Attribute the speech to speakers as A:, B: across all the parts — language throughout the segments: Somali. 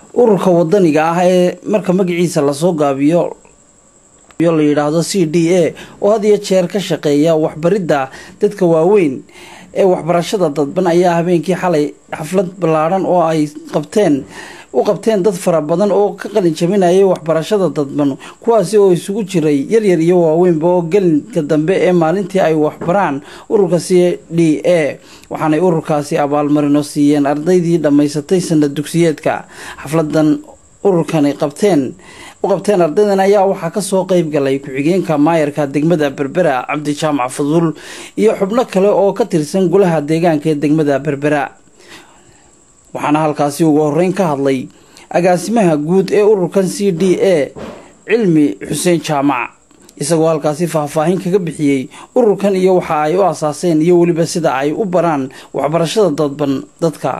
A: ururka wadaniga ah ee marka magaciisa lasoo gaabiyo la yidhaahdo c d a oo had iyo jeer ka shaqeeya waxbaridda dadka waaweyn ee waxbarashada dadban ayaa habeenkii xalay xaflad ballaadhan oo ay qabteen u qabteen dad fara badan oo ka qalin jabinayay waxbarashada dadban kuwaasi oo isugu jiray yaryar iyo waaweynba oo gelinka dambe ee maalintii ay waxbaraan ururka c d a waxaanay ururkaasi abaalmarino siiyeen ardaydii dhammaysatay sanad dugsiyeedka xafladan ururkani qabteen u qabteen ardaydan ayaa waxaa kasoo qeyb galay ku-xigeenka maayarka degmada berbera cabdi jaamac fadul iyo xubno kale oo ka tirsan golaha deegaanka ee degmada berbera waxaana halkaasi ugu horeyn ka hadlay agaasimaha guud ee ururkan c d a cilmi xuseen jaamac isagoo halkaasi faahfaahin kaga bixiyey ururkan iyo waxa ay u asaaseen iyo weliba sida ay u baraan waxbarashada dadban dadka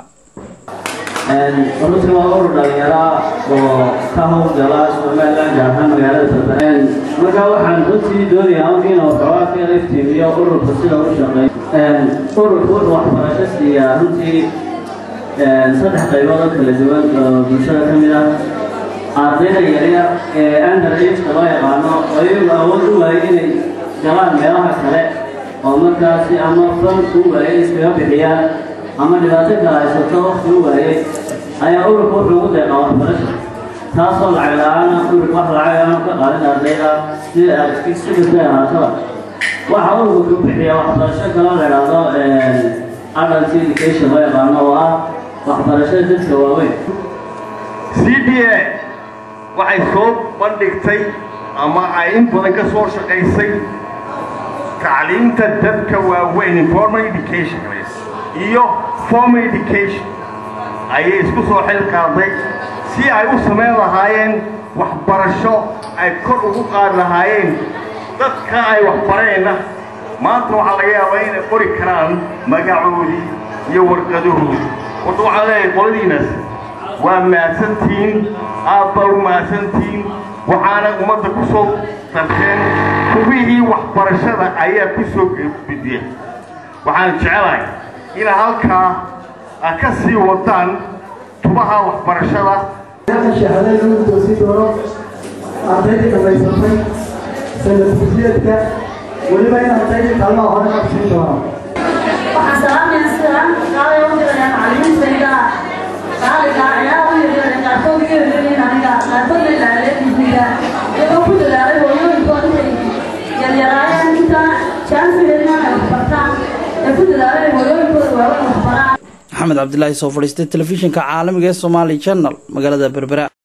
B: runtii waa urur dhalinyara oo ka howlgala somaliland gaar ahaan magaalada berbera markaa waxaan runtii doonayaa inuu xoogaa ka iftiimiyo ururka sida u shaqeey ururku wuxuu waxbarasho siiyaa runtii saddex qaybood oo kala duwan oo bulshada ka mid ah ardayda yaryar ee under ageka loo yaqaano oo iyagu awood u waayay inay galaan meelaha kale oo markaasi ama fan u waayay iskaga bixiyaan ama dhibaato kala haysato waqti u waayay ayaa ururka wuxuu ugu deeqaa waxbarasha taasoo lacag la-aana ururka wax lacag aanu ka qaadin ardayda sida sikastay ahaataba waxa ururka ku bixiya waxbarasho kaloo la idhaahdo adult education loo yaqaano oo ah waxbarashada dadka waaweyn
C: c d a waxay soo bandhigtay ama ay in badan ka soo shaqaysay tacliimta dadka waaweyn informal education iyo formal education ayay isku soo xil qaaday si ay u samayn lahaayeen waxbarasho ay kor ugu qaadi lahaayeen dadka ay waxbareenna maanta waxaa laga yaabaa inay qori karaan magacoodii iyo warqadahoodii horta waxaan leeyahay qoladiinas waa mahadsantihiin aad baa u mahadsantihiin waxaana ummadda ku soo darteen hubihii waxbarashada ayaa ku soo gudbiya waxaan jecelahay inaa halkaa a ka sii wadaan tubaha waxbarashada
D: shahaadada lagu toosin doono ardaydii dhammaysatay sanad dugsiyeedka weliba in ardaydii kaalmaha hore qabsiin doono
E: waxaan salaamayaa sida qaalay u dirayaan macallimiintayda qaaliga ayaa u yeedheen qaarkood iga yeedheen aniga qaarkood la ilaaleediisiga iyagoo ku dadaalay hooyooyinkood intay yaryaraayeen inta jaansi helnaan ay waxbartaan ee ku dadaalay hooyooyinkooda waaweyn waxbaraan
A: maxamed cabdilaahi soo fadhiistay telefishinka caalamiga ee somaali channel magaalada berbera